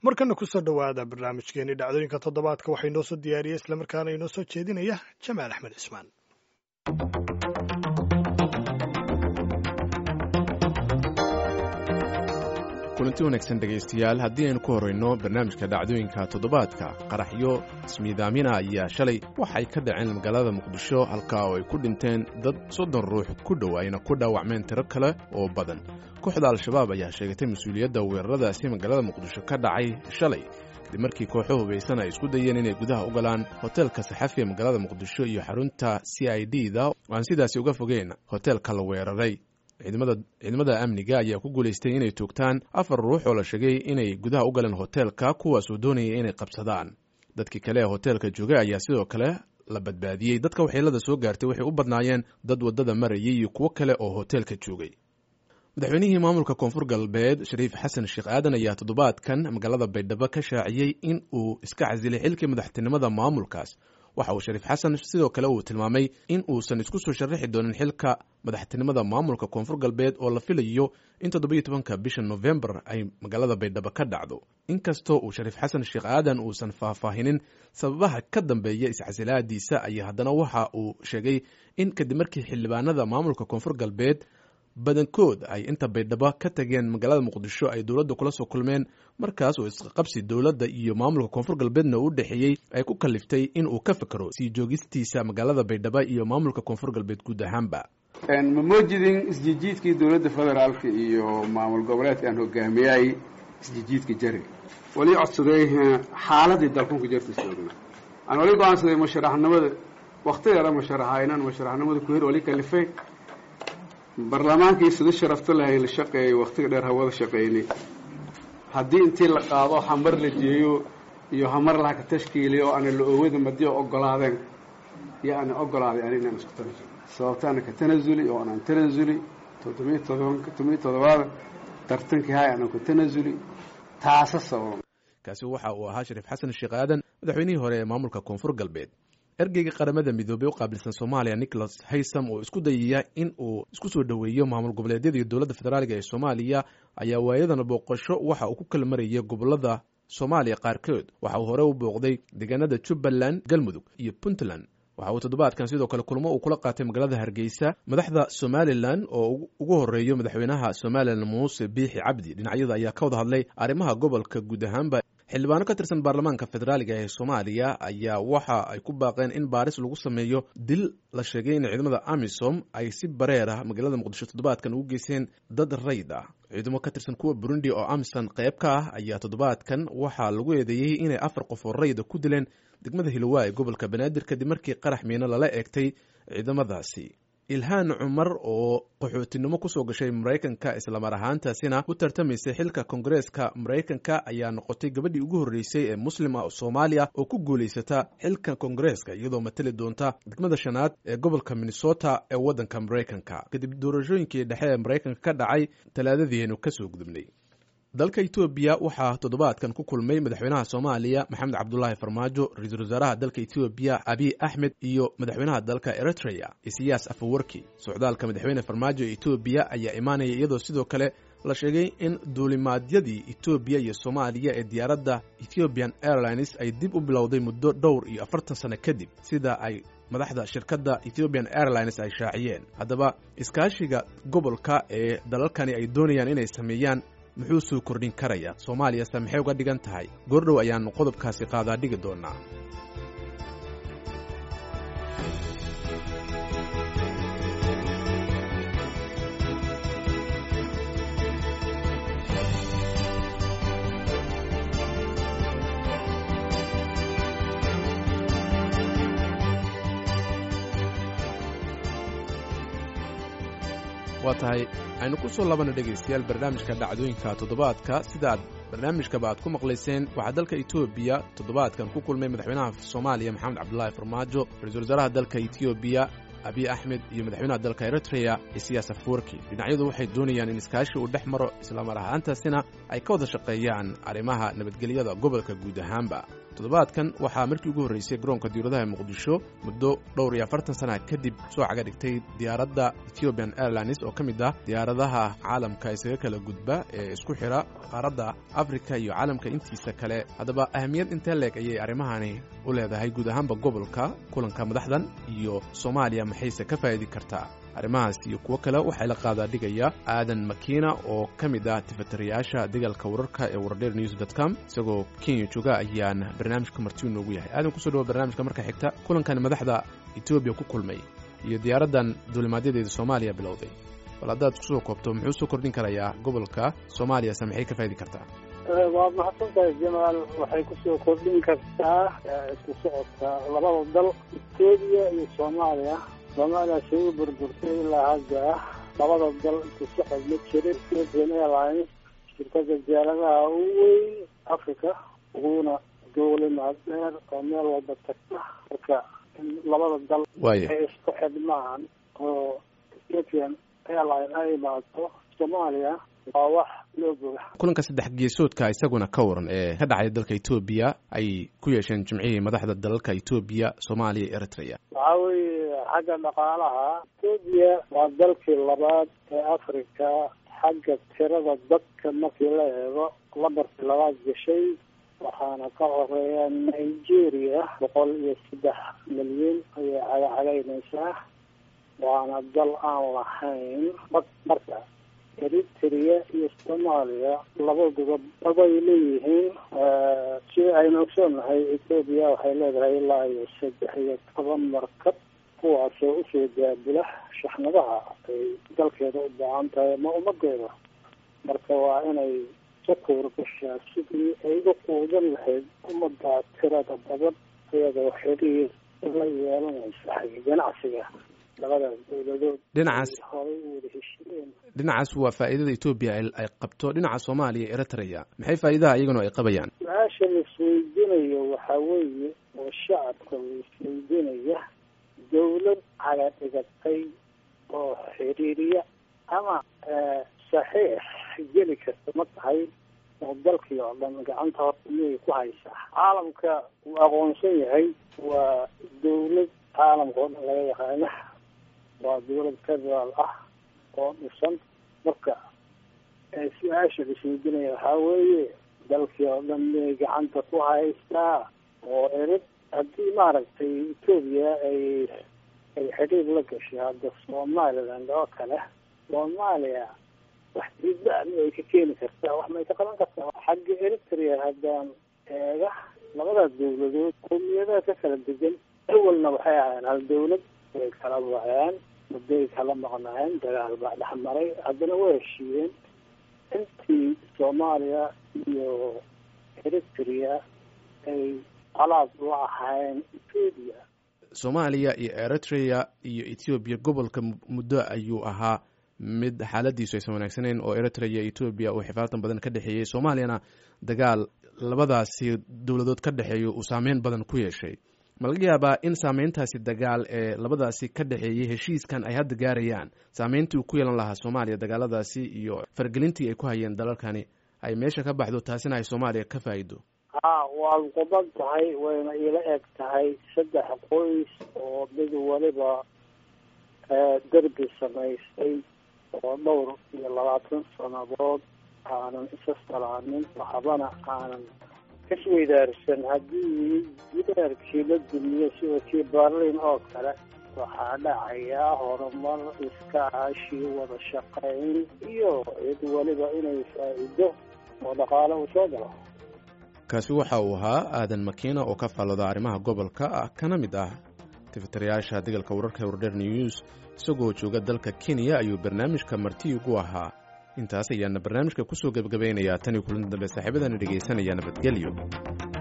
markana kusoo dhowaada barnaamijkeeni dhacdooyinka toddobaadka waxaa inoo soo diyaariyey islamarkaana inoo soo jeedinaya jamaal axmed cismaan kulanti wanaagsan dhegaystayaal haddii aynu ku horrayno barnaamijka dhacdooyinka toddobaadka qaraxyo ismiidaamina ayaa shalay waxay ka dhaceen magaalada muqdisho halkaa oo ay ku dhinteen dad soddon ruux ku dhow ayna ku dhaawacmeen tiro kale oo badan kooxda al-shabaab ayaa sheegatay mas-uuliyadda weeraradaasi magaalada muqdisho ka dhacay shalay kadib markii kooxo hubaysan ay isku dayeen inay gudaha u galaan hoteelka saxafi ee magaalada muqdisho iyo xarunta c i d da oo aan sidaasi uga fogeyn hoteelka la weeraray ciidamada amniga ayaa ku guulaystay inay toogtaan afar ruux oo la sheegay inay gudaha u galeen hoteelka kuwaasoo doonayay inay qabsadaan dadkii kale ee hoteelka joogay ayaa sidoo kale la badbaadiyey dadka waxyeelada soo gaartay waxay u badnaayeen dad waddada marayay iyo kuwo kale oo hoteelka joogay madaxweynihii maamulka koonfur galbeed shariif xasan sheekh aadan ayaa toddobaadkan magaalada baydhabo ka shaaciyey in uu iska casilay xilkii madaxtinimada maamulkaas waxa uu shariif xasan sidoo kale uu tilmaamay in uusan isku soo sharaxi doonin xilka madaxtinimada maamulka koonfur galbeed oo la filayo in toddobiyo tobanka bisha nofembar ay magaalada baydhabo ka dhacdo inkastoo uu shariif xasan sheekh aadan uusan faahfaahinin sababaha ka dambeeya iscasilaadiisa ayaa haddana waxa uu sheegay in kadib markii xildhibaanada maamulka koonfur galbeed badankood ay inta baydhabo ka tageen magaalada muqdisho ay dowladda kula soo kulmeen markaas oo isqaqabsi dowladda iyo maamulka koonfur galbeedna u dhexeeyey ay ku kaliftay in uu ka fikro sii joogistiisa magaalada baydhabo iyo maamulka koonfur galbeed guud ahaanba ma moojidin isjijiidkii dowladda federaalka iyo maamul goboleedka aan hogaamiyay isjijiidka jari wali codsaday xaaladii dalkunka jartiisa ogna aan wali go-aansaday musharaxnimada waktigeeda musharaxa inaan musharaxnimada ku hir wali kalifay barlamaankii sida sharafto lahay la shaqeeyay waktiga dheer hawada shaqeynay haddii intii la qaado hamar la jeeyo iyo hamar laha ka tashkiiliyo oo ana la oowada madiyo ogolaadeen iyo ana ogolaaday ani inaan isku tanasuli sababta ana ka tanasuli oo anaan tanasuli toddobiyo todobanka todobiyo toddobaada tartankii hay anaan ku tanasuli taasa sababa kaasi waxa uu ahaa shariif xasan sheekh aadan madaxweynihii hore ee maamulka koonfur galbeed ergeyga qaramada midoobey u qaabilsan soomaaliya nicholas haysam oo isku dayaya in uu isku soo dhoweeyo maamul goboleedyada iyo dowladda federaaliga ee soomaaliya ayaa waayadana booqasho waxa uu ku kala marayay gobolada soomaaliya qaarkood waxa uu hore u booqday deegaanada jubbaland galmudug iyo puntland waxa uu toddobaadkan sidoo kale kulmo uu kula qaatay magaalada hargeysa madaxda somalilan oo ugu horeeyo madaxweynaha somalilan muuse biixi cabdi dhinacyada ayaa ka wada hadlay arrimaha gobolka guud ahaanba xildhibaano ka tirsan baarlamaanka federaaliga ee soomaaliya ayaa waxa ay ku baaqeen in baaris lagu sameeyo dil la sheegay in ciidamada amisom ay si bareer ah magaalada muqdisho toddobaadkan ugu geysteen dad rayd ah ciidamo ka tirsan kuwa burundi oo amisom qayb ka ah ayaa toddobaadkan waxaa lagu eedeeyey inay afar qof oo rayda ku dileen degmada hilowa ee gobolka banaadir kadib markii qarax miino lala eegtay ciidamadaasi ilhaan cumar oo qaxootinimo kusoo gashay maraykanka islamar ahaantaasina u tartamaysay xilka kongareeska maraykanka ayaa noqotay gabadhii ugu horreysay ee muslim ah soomaaliya oo ku guulaysata xilka kongareeska iyadoo matali doonta degmada shanaad ee gobolka minnesota ee waddanka maraykanka kadib doorashooyinkii dhexe ee maraykanka ka dhacay talaadadiienu kasoo gudubnay dalka etoobiya waxaa toddobaadkan ku kulmay madaxweynaha soomaaliya maxamed cabdulaahi farmaajo ra-iisul wasaaraha dalka etoobiya abiy axmed iyo madaxweynaha dalka eritrea isiyaas afawarki socdaalka madaxweyne farmaajo ee etoobiya ayaa imaanaya iyadoo sidoo kale la sheegay in duulimaadyadii etoobiya iyo soomaaliya ee diyaaradda ethiopian airlines ay dib u bilowday muddo dhowr iyo afartan sano kadib sida ay madaxda shirkadda ethiopian airlines ay shaaciyeen haddaba iskaashiga gobolka ee dalalkani ay doonayaan inay sameeyaan muxuu soo kordhin karaya soomaaliyase maxay uga dhigan tahay goordhow ayaannu qodobkaasi qaadaa dhigi doonnaa waa tahay aynu ku soo labanna dhegaystayaal barnaamijka dhacdooyinka toddobaadka sidaad barnaamijkaba aad ku maqlayseen waxaa dalka etoobiya toddobaadkan ku kulmay madaxweynaha soomaaliya maxamed cabdulaahi farmaajo ra-iisul wasaaraha dalka etoobiya abiy axmed iyo madaxweynaha dalka eritrea isiyaas afwerki dhinacyadu waxay doonayaan in iskaashi uu dhex maro islamar ahaantaasina ay ka wada shaqeeyaan arrimaha nabadgelyada gobolka guud ahaanba toddobaadkan waxaa markii ugu horreysay garoonka diyauradaha muqdisho muddo dhowr iyo afartan sana kadib soo caga dhigtay diyaaradda ethiopian airlines oo ka mid ah diyaaradaha caalamka isaga kala gudba ee isku xidha qaaradda afrika iyo caalamka intiisa kale haddaba ahamiyad intee leeg ayay arrimahani u leedahay guud ahaanba gobolka kulanka madaxdan iyo soomaaliya maxayse ka faa'idi kartaa arrimahaas iyo kuwo kale waxaa la qaadaa dhigaya aadan makiina oo ka mid ah tifatirayaasha dagaalka wararka ee wardheer news dot com isagoo kenya jooga ayaan barnaamijka marti noogu yahay aadan kusoo dhawo barnaamijka marka xigta kulankan madaxda etoobiya ku kulmay iyo diyaaraddan duulimaadyadeeda soomaaliya bilowday bal haddaad kusoo koobto muxuu soo kordhin karayaa gobolka soomaaliyase maxay ka faa'idi kartaa waa mahadsantahay jamaal waxay kusoo kordhin kartaa isku socodka labada dal etoobiya iyo soomaaliya soomaaliya say u burburtay ilaa hadda labada dal isku socod ma jirin ethiopian airlines shirkada diyaaradaha u weyn africa uguna duulimaad dheer oo meel walba tagta marka in labada dal waaya ay isku xidhmaan oo ethiopian airline ay imaato soomaaliya waa wax loo boga kulanka saddex geesoodka isaguna ka waran ee ka dhacay dalka etoobiya ay ku yeesheen jimcihii madaxda dalalka etoobiya soomaaliya iyo eritrea waxaa weeye xagga dhaqaalaha etoobiya waa dalkii labaad ee africa xagga tirada dadka markii la eego lambarkii labaad gashay waxaana ka horeeya nigeria boqol iyo saddex milyan ayay cagacagaynaysaa waana dal aan lahayn bad marka eritrea iyo soomaaliya labaduba dabay leeyihiin si aynu ogsoonahay etoobiya waxay leedahay ilaa iyo saddex iyo toban markab kuwaasoo usoo daabula shaxnadaha ay dalkeeda u baahan tahay ma ummadeeda marka waa inay sakuur gashaa sidii ay u quudan lahayd ummadda tirada badan iyadoo xiriir la yeelanaysa xagga ganacsiga labadaas dowladood dhinacaas horay u wada heshiiyeen dhinacaas waa faa'iidada etoobiya ay ay qabto dhinaca soomaaliya iyo eritrea maxay faa'iidaha iyaguna ay qabayaan su-aasha la isweydiinayo waxaa weeye oo shacabka la isweydiinaya dawlad caga dhigatay oo xiriiriya ama saxiix geli karta ma tahay oo dalkii oo dhan gacanta horta miyay ku haysaa caalamka uu aqoonsan yahay waa dawlad caalamka oo dhan laga yaqaana waa dawlad federaal ah oo dhisan marka su-aasha la isweydiinaya waxaa weeye dalkii oo dhan miyay gacanta ku haystaa oo erid haddii maaragtay etoobiya ay ay xidhiir la gashay hadda somaliland oo kale soomaaliya wax diidba miyay ka keeni kartaa wax may ka qaban kartaa xagga eritrea haddaan eega labadaas dawladood qowmiyadaha ka kala degan awalna waxay ahaayeen hal dawlad way kala waceen muddoay kala maqnaayeen dagaal baa dhex maray haddana way heshiiyeen intii soomaaliya iyo eritrea ay calaad la ahaayeen etoobiya soomaaliya iyo eritrea iyo ethoobiya gobolka muddo ayuu ahaa mid xaaladiisu aysan wanaagsaneyn oo eritrea iyo etoobiya uu xifaatan badan ka dhexeeyey soomaaliyana dagaal labadaasi dowladood ka dhexeeya uu saameyn badan ku yeeshay ma laga yaabaa in saameyntaasi dagaal ee labadaasi ka dhexeeyey heshiiskan ay hadda gaarayaan saameyntii uu ku yeelan lahaa soomaaliya dagaaladaasi iyo fargelintii ay ku hayeen dalalkani ay meesha ka baxdo taasina ay soomaaliya ka faa'iido ha waad quban tahay wayna ila eg tahay saddex qoys oo mid waliba derbi samaystay oo dhowr iyo labaatan sannadood aanan isa salaanin waxbana aanan kasweydaarsan haddii gidaarkii la dumiyo sida kii berlin oo kale waxaa dhacayaa horumar iskaashi wada shaqayn iyo cid waliba inay faa'iido oo dhaqaale uu soo galo kaasi waxa uu ahaa aadan makiina oo ka faallooda arrimaha gobolka ah kana mid ah tifitirayaasha degalka wararka wardher news isagoo jooga dalka kenya ayuu barnaamijka marti ugu ahaa intaas ayaana barnaamijka kusoo gebagabaynayaa tan iyo kulanti dambe saaxiibadana dhegaysanaya nabadgelyo